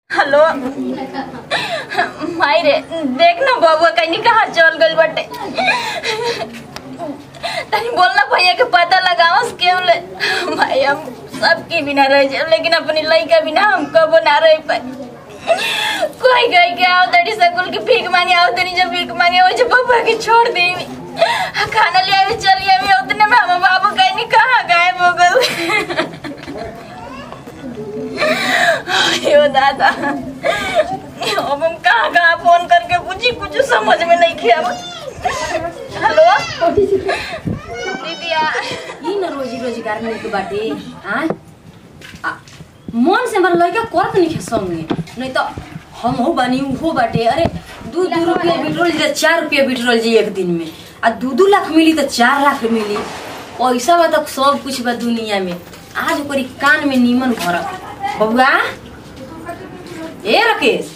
Hello माई रे देख ना बबुआ कहीं कहाँ चल गई बटे तनी बोलना भैया के पता लगाओ क्यों ले भाई हम सबके बिना रह जाए लेकिन अपनी लड़का बिना हम कबो ना रह पाए कोई गई के आओ तड़ी स्कूल की भीख मांगे आओ तनी जब भीख मांगे वो जब बबुआ के छोड़ दे खाना ले आवे चली आवे उतने में हम बाबू कहीं कहाँ गायब हो गए अयो दादा अब हम कहाँ कहाँ फोन करके पूछी कुछ समझ में नहीं किया हेलो दीदिया ई न रोजी रोजगार मिले के बाटे हाँ आ, मन से हमारा लड़का करत नहीं खे संगे नहीं तो हम हो बानी उहो बाटे अरे दू दू रुपया बिटरोल जी चार रुपया बिटरोल जी एक दिन में आ दू दू लाख मिली तो चार लाख मिली पैसा बा तो सब कुछ बा दुनिया में आज ओकरी कान में नीमन भर बबुआ ए राकेश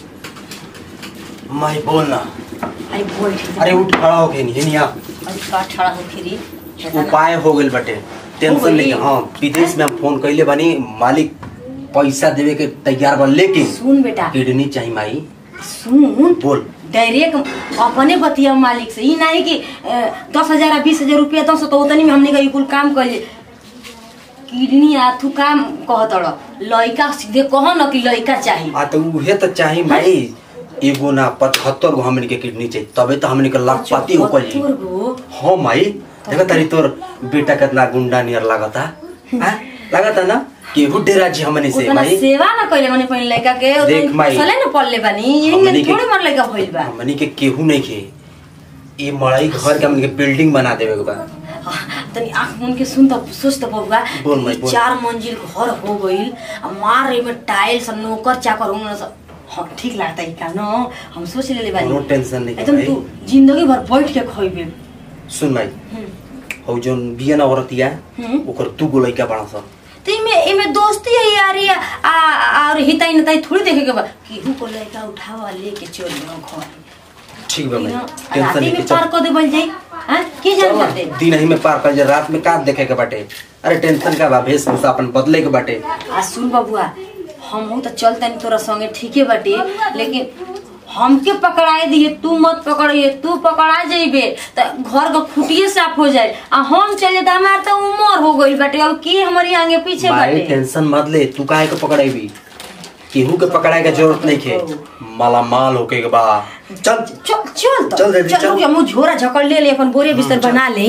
माई बोल ना अरे बैठ अरे उठ खड़ा हो गई नहीं आ अरे का ठड़ा हो फिरी उपाय हो गइल बटे हो टेंशन गइल? नहीं हाँ विदेश में हम फोन कइले बानी मालिक पैसा देवे के तैयार बा लेकिन सुन बेटा किडनी चाहिए माई सुन बोल डायरेक्ट अपने बतिया मालिक से ई नहीं कि अ, दस हजार बीस हजार रुपया दस तो उतनी में हमने का ई कुल काम कर किडनी आथू काम कहत लड़का सीधे कह न कि लड़का चाहिए आ तो उहे तो चाहिए माई एगो ना पचहत्तर गो हमन के किडनी चाहिए तबे तो हमन के लाखपति हो कल पत्थर गो हाँ माई देखा तारी तोर बेटा कितना गुंडा नियर लागता हाँ लागता ना केहू डेरा जी हमने से उतना माई सेवा न कइले मने पहिन लड़का के देख माई। सले न पल्ले बानी यही हमनी में के- थोड़े मर लड़का भइल बा हमनी के केहू नहीं खे ये मड़ाई घर के हमन के बिल्डिंग बना देवे के बा तनी आँख मुन के सुन त सोच त बबुआ बोल माई, ई बोल। चार मंजिल घर हो गइल आ मार एमे टाइल्स आ नौकर चाकर होंगे सब हाँ ठीक लागता है का न हम सोच लेले बानी कोनो टेंशन नहीं एकदम भाई। तू जिंदगी भर बैठ के खइबे सुन भाई हम्म। हौ जोन बिया ना औरतिया हम्म। ओकर दू गो लइका बड़ा सा तो इमे इमे दोस्ती है यारी आ आ- और हिताई नताई थोड़ी देखे के बा केहू को लड़का उठावा लेके चल जाओ घर ठीक बा भाई ना, टेंशन राती नहीं में के पार चल कर देबल जाई हां की जान करते दिन ही में पार कर जा रात में का देखे के बाटे अरे टेंशन का बा वेशभूषा अपन बदले के बाटे आ सुन बबुआ हमहू तो चलतनी तोरा संगे ठीके बाटे लेकिन हमके पकड़ाए दिए तू मत पकड़िए तू पकड़ा जेबे त घर का खुटिए साफ हो जाए आ हम चले तो हमार तो उमर हो गई बाटे अब की हमारी आगे पीछे भाई बाटे टेंशन मत ले तू काहे के पकड़ाईबी केहू के पकड़ाए के जरूरत नहीं खे माला माल होके के बा चल चल चल तो चल दीदी, चल चल। रुक जा, मुँह झोरा झकड़ ले ले अपन बोरे बिस्तर बना ले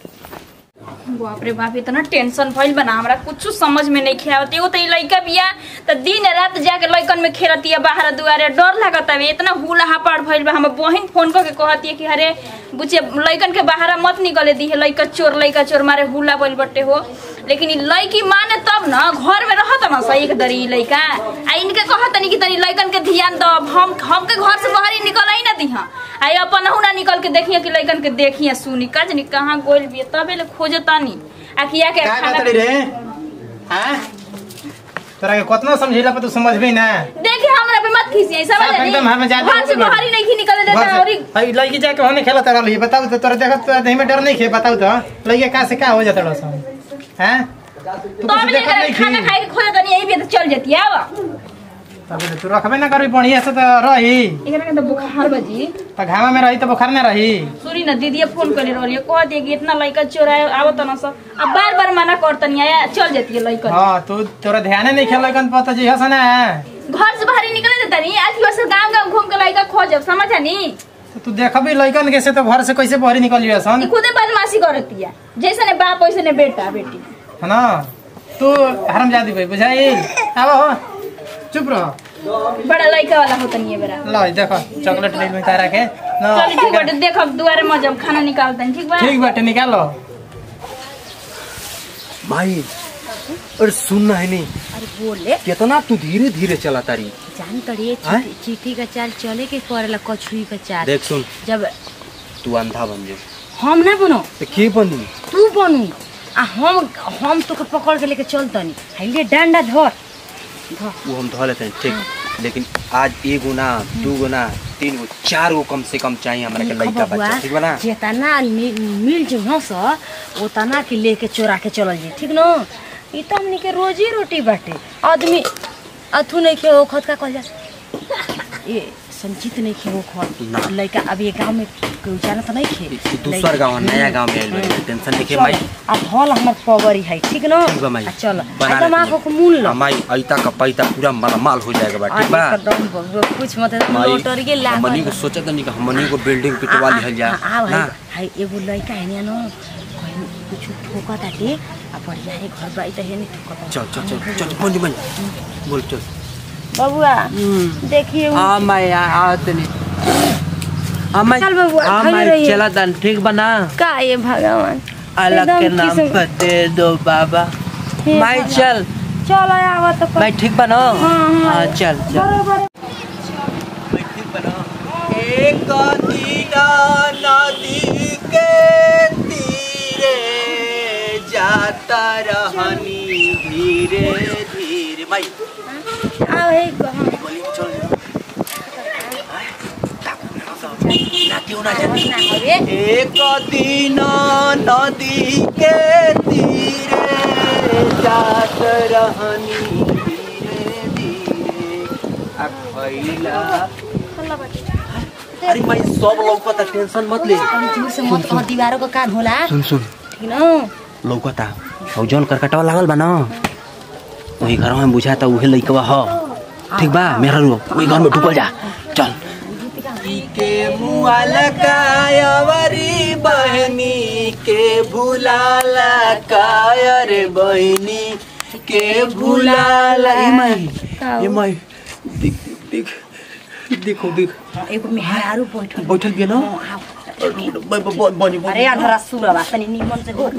बाप रे बाप इतना टेंशन भइल बना हमरा कुछ समझ में नहीं खेवत एगो तो ई लइका बिया त दिन रात जाके लइकन में खेलतिया बाहर दुआरे डर लागत हवे इतना हुला हापाड़ भइल बा हमर बहिन फोन करके कहतिया कि अरे बुचे लइकन के बाहर मत निकले दी है लइका चोर लइका चोर मारे हुला बोल बटे हो लेकिन ई लइकी माने तब न घर में रहत न सही एक दरी ई लइका आ इनके कहतनी कि तनी लइकन के ध्यान दो हम हमके घर से बाहर ही निकल ही ना दिहा आई अपन ना निकल के देखिए कि लइकन के देखिए सुनी का जनी कहाँ गोल बिया तबे ले खोजतानी आखिया के क्या खाना कहतड़ी रे हैं तोरा के कतना समझेला पर तू समझबी ना देखिए हमरा पे मत खींचिए समझ साफ एकदम हमें ज्यादा घर से नहीं बाहर ही नहीं निकले घर देता से- और ई- भाई लड़की जाके होने खेला तारा रही बताओ तो तोरा देखत तो नहीं में डर नहीं खे बताओ तो लड़की कहां से कहां हो जाता रहा सब हैं तू तो कुछ अब देखत लेकर नहीं खाना खी खाए के खोजतानी यही पे तो चल जाती है अब तब तू रखबे ना करबी बढ़िया से तो रही एकरा के तो बुखार बजी तो घामा में रही तो बुखार ना रही सुनी ना दीदी फोन कर रही कह दिए कि इतना लड़का चोरा आवत न सब अब बार बार मना करतनी आया चल जाती है लड़का हां तू तोरा ध्यान नहीं खेल कन पता जी हस ना घर से बाहर ही निकले देता नहीं आज से गांव गांव घूम के लड़का खोजब समझा नी तो तू देखबी लड़कन के से तो घर से कैसे बाहर निकल लिया सन ई खुदे बदमाशी करती है जैसे ने बाप वैसे ने बेटा बेटी है ना तू हरम जादी भाई बुझाई आवा हो चुप रहो बड़ा लड़का वाला होता नहीं है बेरा लो देखो चॉकलेट ले में तारा के ना चल ठीक बाटे देखब दुआरे में जब खाना निकालते हैं ठीक बा ठीक बाटे निकालो भाई अरे सुनना है नहीं अरे बोले कितना तू धीरे धीरे चला तारी जान करिए आय? चिट्ठी का चाल चले के करेला कछुई का चाल देख सुन जब तू अंधा बन जा हम ना बनो तो के बनी तू बनू आ हम हम तोके पकड़ के लेके चलतनी हाइले डांडा धर धर वो हम धो लेते हैं ठीक लेकिन आज एगो ना दू गो ना तीन गो चार गो कम से कम चाहिए हमारे के लड़का बच्चा ठीक बा ना जेतना मि- मिल जो न स ओतना के लेके चोरा के चलल जी ठीक न ई त हमनी के रोजी रोटी बाटे आदमी अथु नहीं खे वो खत का कहल जा ये संचित नहीं खे वो ना। खत लड़का अब ये गांव में कोई जाना तो नहीं खे ई दूसर गाँव नया गाँव में आइल बानी टेंशन लेके माई अब हॉल हमर पवरी है ठीक ना ठीक बा माई आ, चल बना आ तो माँ लेती को मूल लो माई ऐता का पैता पूरा मालामाल हो जाएगा बा ठीक बा एकदम बबुआ कुछ मत माई लोटरिए लाग हमनी को सोचा तनी कि हमनी को बिल्डिंग पिटवा लिहल जा आओ ना है है एगो लड़का है न कहीं कुछ ठोका ताटे आ बढ़िया है घर बाई त है नहीं ठोका चल चल चल चल बोल मन बोल चल बबुआ देखिए उ- हाँ मैं आवत नहीं हाँ मैं चल बबुआ, हाँ खड़ी मैं रहिए। चला तन ठीक बना का ये भगवान अलग एकदम के नाम किस्म- पर दे दो बाबा हे मैं भगवान। चल चल आवा तो मैं ठीक बनो हाँ, हाँ। हाँ चल चल बरोबर मैं ठीक बनो एक दीना नदी के तीरे जाता रहनी धीरे धीरे मैं आओ हे कहां बोली चल ना क्यों ना जाती एक दिन नदी के तीरे जात रहनी धीरे धीरे आ खइला अरे मैं सब लौकता टेंशन मत ले जोर से मत कह दीवारों का कान होला सुन सुन ठीक ना लौकता और जौन करकटवा लागल बा ना वही घर में बुझाता उहे लइकवा ह ठीक बा मेरा रो वही घर में डूबल जा चल के मुआल कायवरी बहनी के भुलाला कायर बहनी के भुलाला ए माई ए माई देख देख देखो देख एगो मेहरारू बैठल बैठल बिया ना बनी अरे अंधरा सुरवा तनी निमन से हो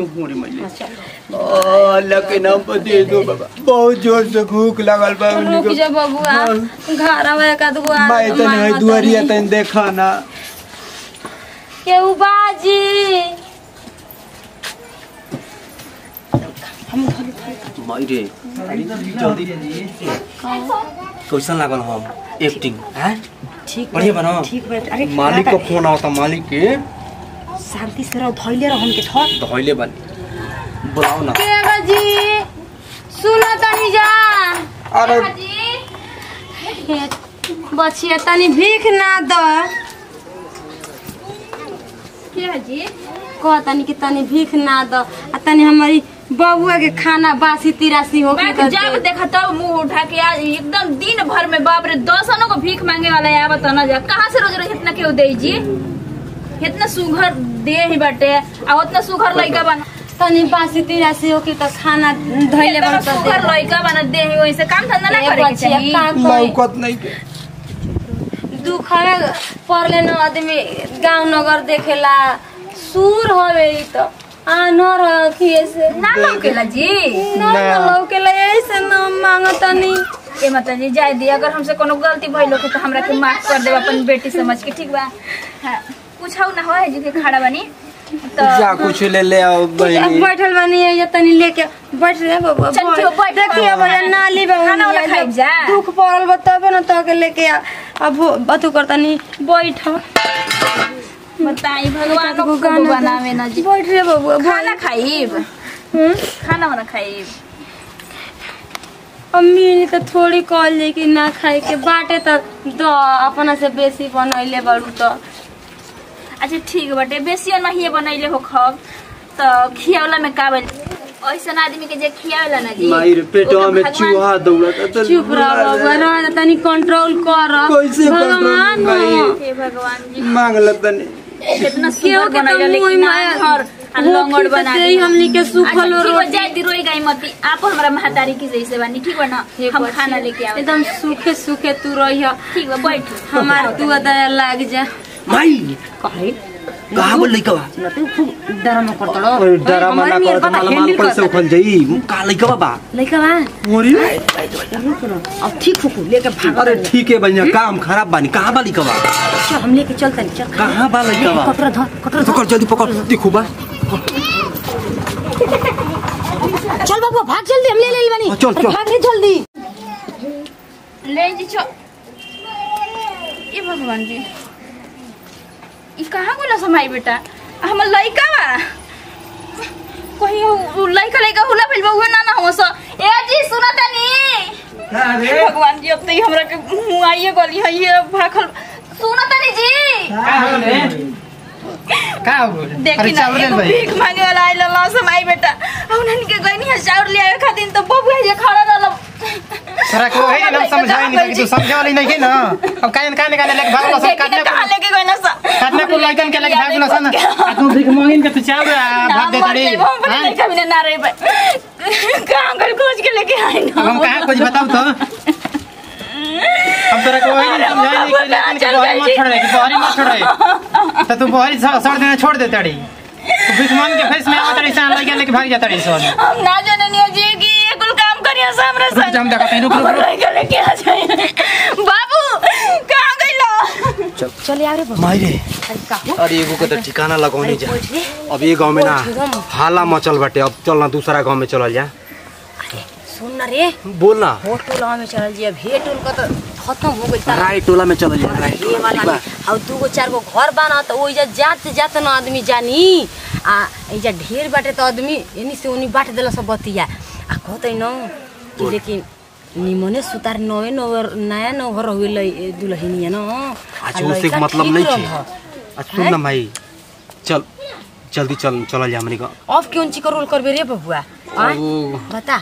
लके नाम पर दे दो बाबा बहुत जोर से भूख लगल बा रुक जा बबुआ घर आवे का दुगो मैं तने है दुआरिया तने देखा ना केहू बाजी माई रे कैसन लागल हम एक्टिंग हैं ठीक बढ़िया बना ठीक बा अरे मालिक का फोन आवता मालिक के शांति से रहो धइले रहो हमके थक धइले बनी बुलाओ ना केगा जी सुनो तनी जा अरे बचिया तनी भीख ना द के जी कह तनी कि तनी भीख ना द आ तनी हमारी बबुआ के खाना बासी तिरासी हो के मैं जब देखा तब मुंह उठा के आज एकदम दिन भर में बाप रे दसनों को भीख मांगे वाला है आवत न जा कहाँ से रोज रोज इतना केहू दे जी इतना सुघर दे ही बाटे आ उतना सुघर लइका बना तनी बासी तिरासी हो के त खाना धइले इतना बन त सुघर लइका बना दे ही वैसे काम धंधा ना करे के चाहिए लौकत नहीं के दुख में पड़ले न आदमी गांव नगर देखेला सूर हवे ई त आ न रखिए से ना लौकेला जी न लौकेला ऐसे न मांगतनी ए माता जी जाय दी अगर हमसे कोनो गलती भइल हो तो हमरा के माफ कर देब अपन बेटी समझ के ठीक बा हाँ कुछ ना हो है जी के खड़ा बनी तो जा कुछ ले ले आओ बहनी बैठल बानी ये तनी लेके बैठ रे बाबा चल, चल, बैठ। देखिए भैया नाली बा खाना वाला खाइब जा। दुख पड़ल बा तबे न तो के लेके आ अब बतू करतनी बैठ बताई भगवान को को गाना बनावे ना जी बैठ रे बाबू खाना खाइब हम्म खाना वाना खाइब अम्मी ने तो थोड़ी कहल जे कि ना खाए के बाटे त द अपना से बेसी बनैले बड़ू त अच्छा ठीक बाटे बेसी नहीं बनैले हो खब तो खियावला में का बन ऐसन आदमी के जे खियावला ना जी माई रे पेटवा वो तो में भगवान- चूहा दौड़त त चुप रह बाबा रह तनी कंट्रोल कर कैसे भगवान control करी? हो। हे भगवान जी मांग लतनी कितना केहू सुंदर के बनैले तो मुंह लेकिन में हर होखी लंगड़ त बना देही दी हमनी के सुखल अच्छा, ठीक बा, रोटी जाए दी रोई गई मती आप हमरा महतारी की जैसे बानी ठीक बा ना हम खाना लेके आवे एकदम सूखे सूखे तू रहिया ठीक बा बैठ हमार तू दया लाग जा माई कहे कहाँ बोल लइकवा न तू खूब डरामा करतड़ो अरे डरामा ना करत माला माल कैसे उखल जाई का लइकवा बा लइका बा मोरी रुक न अब ठीक हो लेके भाग अरे ठीक है भैया काम खराब बानी कहाँ बा लइकवा चल हम लेके चलतनी चल कहाँ बा लइकवा कतरा धर कतरा धर पकड़ जल्दी पकड़ देखो बा चल बाबू भाग जल्दी हम ले ले बनी हाँ, चल, अरे चल। भाग रे जल्दी ले जी चो ये भगवान जी ई कहाँ गोला समाई बेटा हमर लइका बा कहीं उ- उ लइका लइका हुला भइल बा उहे ना ना हो स ए जी सुना तनी अरे भगवान जी अब तो हमरा के मुंह आइए गली है ये भाखल सुनो तनी जी का हो रे का हो रे देखी अरे ना चावल ले एगो भाई भीख मांगे वाला आइल ला समय बेटा अब नन के गइनी है चाउर ले आवे खातिर तो बबुआ जे खड़ा रहल तोरा को वही हम समझाई नहीं कि तू समझे वाली नहीं है ना अब काहे काहे निकाले लेके भागलो सब देखी काटने ना कहां लेके गइना सा काटने को लइकन के लेके भागलो सन आ तू भीख मांगिन के तू चावल आ, भाग दे तड़ी हम हाँ? नहीं कभी ना रही कहां कर खोज के लेके आई अब ना हम कहाँ कुछ बताओ तो अब तोरा को वही नहीं समझाई नहीं कि लेकिन कि बहरी मत छोड़ कि बहरी मत छोड़ तो तू बहरी सड़ सड़ देना छोड़ दे तड़ी तू भीख मांग के फेस में आवत तड़ी सन लइका लेके भाग जा तड़ी सन हम ना जाने नहीं जी कि ये कुल काम करिया सामने रुक जा, हम देखत हई, रुक, रुक, रुक। लड़का लेके आ जाए बाबू कहां गइलो चल यार रे मायरे अरे का हो अरे एगो के तो ठिकाना लगौनी जा बैठ रे अब ये गांव में ना बैठ एकदम। हाला मचल बाटे अब चल ना दूसरा गांव में चलल जा सुन ना रे बोल ना हो टोला में चल जी अब हे टोल का तो खत्म हो गइल तारा राय टोला में चलल जा राय ये टोला वाला ठीक बा में अब दू गो चार गो घर बना तो ओइजा जात जात न आदमी जानी आ एजा ढेर बाटे तो आदमी एनी से ओनी बाट देला सब बतिया आ कहते न कि लेकिन निमने सुतार नवे नवर नया नवर होइल दुल्हनिया न आ आज उससे लइका मतलब ठीक नहीं रहल थी ह। आज सुन ना भाई चल जल्दी चल चलल जा हमनी का अब क्यों ची रोल करबे रे बबुआ आय? वो बता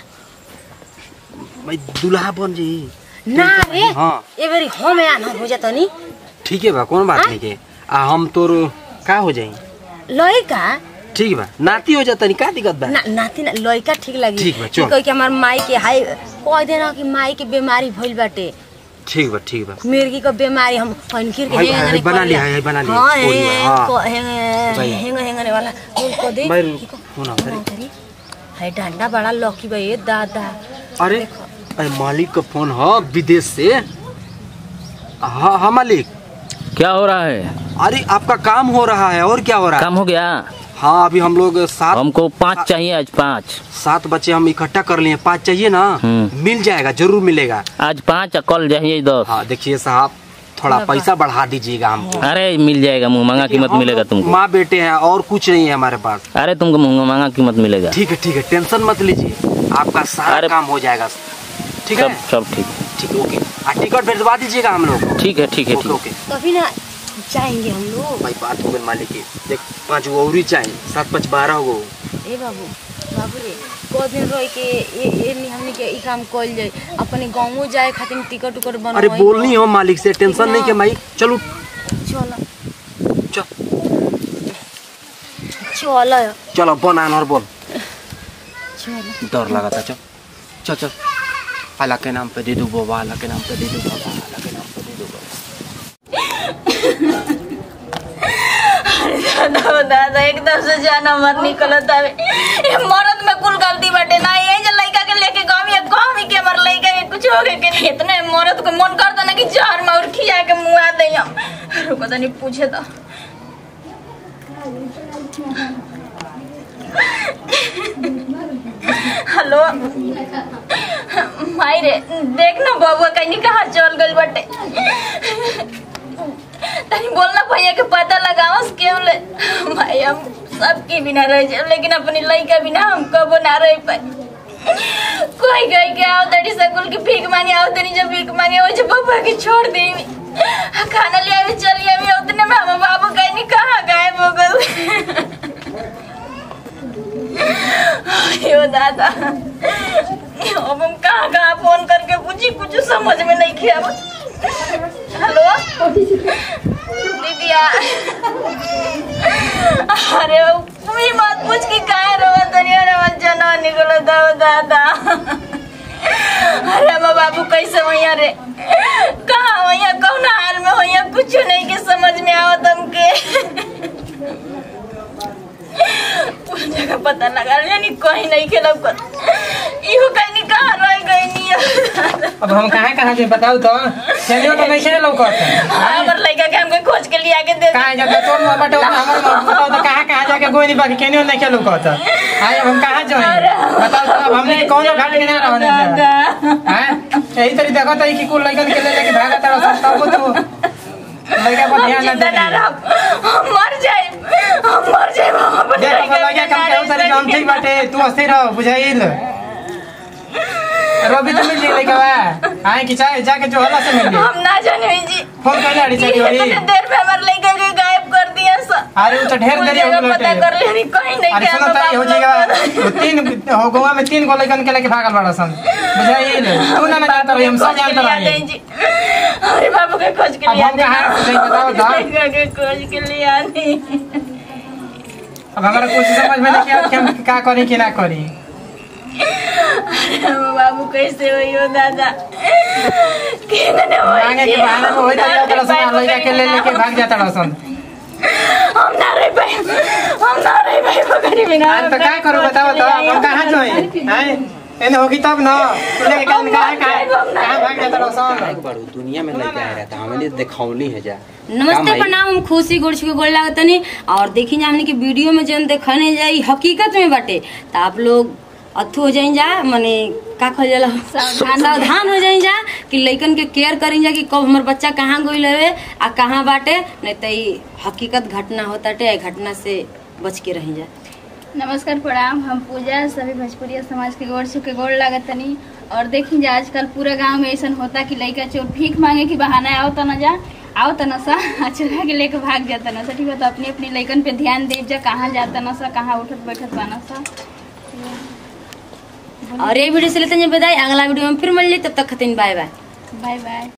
भाई दुल्हा बन जी ना रे हाँ। ए बेरी हम या न हो जातनी ठीक है बा कौन बात हाँ? नहीं के आ हम तोर का हो जाई लइका ठीक बा नाती हो जाता नहीं का दिक्कत बा ना नाती ना लइका ठीक लगी ठीक बा, चल। कह के हमार माई के हाय कह देना कि माई के बीमारी भइल बाटे ठीक बा ठीक बा मिर्गी का बीमारी हम फनखिर के हाय, हेंग हाय, हेंग बना कर लिया, ले। हाय, बना लिया, हाँ कोई बा, हाँ। को हेंग भाई। हेंग हेंगने वाला बोल को दे भाई, कि को- सुना, कौन करी? है डंडा बड़ा लौकी बा ये दादा अरे अरे मालिक का फोन है विदेश से हाँ हाँ मालिक क्या हो रहा है अरे आपका काम हो रहा है और क्या हो रहा है काम हो गया हाँ अभी हम लोग सात हमको पाँच चाहिए आज पाँच सात बच्चे हम इकट्ठा कर लिए पाँच चाहिए ना हम्म। मिल जाएगा जरूर मिलेगा आज पाँच और कल चाहिए दस हाँ देखिए साहब थोड़ा पैसा बढ़ा दीजिएगा हमको अरे मिल जाएगा मुँह महंगा कीमत हम मिलेगा लोग तुमको माँ बेटे हैं और कुछ नहीं है हमारे पास अरे तुमको मुँह महंगा कीमत मिलेगा ठीक है ठीक है टेंशन मत लीजिए आपका सारा अरे- काम हो जाएगा ठीक सब है सब ठीक ठीक है ओके आ टिकट भेजवा दीजिएगा हम लोग ठीक है ठीक है ओके ठीक ओके कभी ना जाएंगे हम लोग भाई बात हो गई मालिक की देख पाँच गो और ही चाहिए सात पाँच बारह गो ए बाबू बाबू रे को दिन रह के ए ए नि हमनी के ई काम कइल जाए अपने गांवो जाए खातिर टिकट उकट बनवाई अरे बोलनी हो मालिक से टेंशन नहीं के भाई चलो चल चल चल चलो बन आनर बोल चल डर लगा था चल चल चल अल्लाह के नाम पे दे दो बाबा अल्लाह के नाम पे दे दो बाबा अल्लाह के नाम पे दे दो बाबा दादा दादा एकदम से जाना मत निकलत हवे ये मरद में कुल गलती बाटे ना ये जे लइका के लेके गांव या गांव ही के मर लइका के कुछ हो गए के नहीं इतने मरद को मन करता ना कि जहर में और खिया के मुआ दे हम रुको तनी पूछे तो हेलो माई रे देख ना बबुआ कहीं कहाँ चल गइल बाटे तनी बोलना भैया के पता लगावस क्यों ले भाई हम सबके बिना रह जाए लेकिन अपनी लड़का बिना हम कबो ना रह पाए कोई गई के आओ तड़ी स्कूल की भीख मांगे आओ तनी जब भीख मांगे वो जब बाबा के छोड़ दे खाना ले आवे चली आवे उतने में हम बाबू कहीं नहीं कहाँ गायब हो गए अयो दादा अब हम कहाँ कहाँ फोन करके पूछी कुछ समझ में नहीं किया हेलो दीदिया अरे तू ही मत पूछ कि काहे रोवा तनी अरे मन जना निकलो दाओ दादा अरे हम बाबू कैसे वैया रे कहाँ वैया कौन हाल में वैया कुछ नहीं के समझ में आओ तुमके उस जगह पता लगा यानी कहीं नहीं खेलब कर इहो कहीं नहीं कहाँ रह गई नहीं अब हम कहाँ कहाँ जे बताऊ तो चलियो तो नहीं लौकत हमर लड़का के हमके खोज के लिया के दे कहाँ जब तोर में बटे हमर में बताओ तो कहाँ कहाँ जाके गोई नहीं बाकी केनियो नहीं खेलू कहत आए अब हम कहाँ जाए बताओ तो अब हमने के कौनो घाट के ना रहने दादा हैं यही तरी देखो तो कि कुल लइकन के ले लेके भागा तारा सब तब तो लइका पर हम ध्यान ना जिंदा ना दे रहब हम मर जाए हम मर जाए हम अपन देख लड़का अब लइका बिना कम ना के रह तरी हम ठीक सकी। बाटे तू अस्थिर रह बुझाइल रवि तो मिल जाए लइका बा आए कि चाहे जाके जो हल्ला से मिल ली हम ना जाने जी फोन कर ले जी, अड़ी इतने देर में हमारे लड़का के गायब कर दिया सर अरे वो तो ढेर मुझे देरी हो जगह गई पता कर लेनी कहीं नहीं अरे क्या सुनो ताई हो जाएगा वो तीन हो गोवा में तीन गो लइकन के लेके भागल बड़ा सन बुझाई ले तू ना ना जानता रही हम सब जानता रही अरे बाबू के खोज के अब लिए हम कहाँ से जाएं बताओ तो। लड़का के खोज के लिए आनी अब हमारा कुछ समझ में नहीं आया कि हम का करी कि ना करी अरे बाबू कैसे हुई हो दादा केने होई मांगे के जी, बहाने में वही हम तरीका ना तरह रह से लइका के ले लेके भाग जाता रसन हम ना रह पाए हम ना रह पाए पकड़ी बिना अरे तो क्या करूं बताओ तो हम कहाँ जोई हैं एने होगी तब ना तू लेके कहाँ कहाँ कहाँ कहाँ भाग जाता रसन बड़ू दुनिया में लइका है रहता हमने देखौनी है जा नमस्ते प्रणाम हम खुशी गोड़ के गोड़ लागतनी और देखी जा हमने की वीडियो में जन देखने जाई हकीकत में बाटे तो आप लोग अथु हो जाइन जा माने का कहल जाला सावधान हो जाइन जा कि लइकन के केयर करी जा कि कब हमर बच्चा कहाँ गइल हवे आ कहाँ बाटे नहीं तो ई हकीकत घटना होताटे ए घटना से बच के रही जा नमस्कार प्रणाम हम पूजा सभी भोजपुरिया समाज के गोड़ छुके गोड़ लागत तनी और देखी जा आजकल पूरा गांव में ऐसा होता कि लड़का चोर भीख मांगे की बहाना आओ तना जा आओ तना सा आ चुरा के लेके भाग जाता ना सा ठीक है तो अपनी अपनी लड़कन पे ध्यान दे जा कहाँ जाता ना सा कहाँ उठत बैठत बाना सा और ये वीडियो से लेते हैं विदाई अगला वीडियो में फिर मिल जाए तब तक खतिन बाय बाय बाय बाय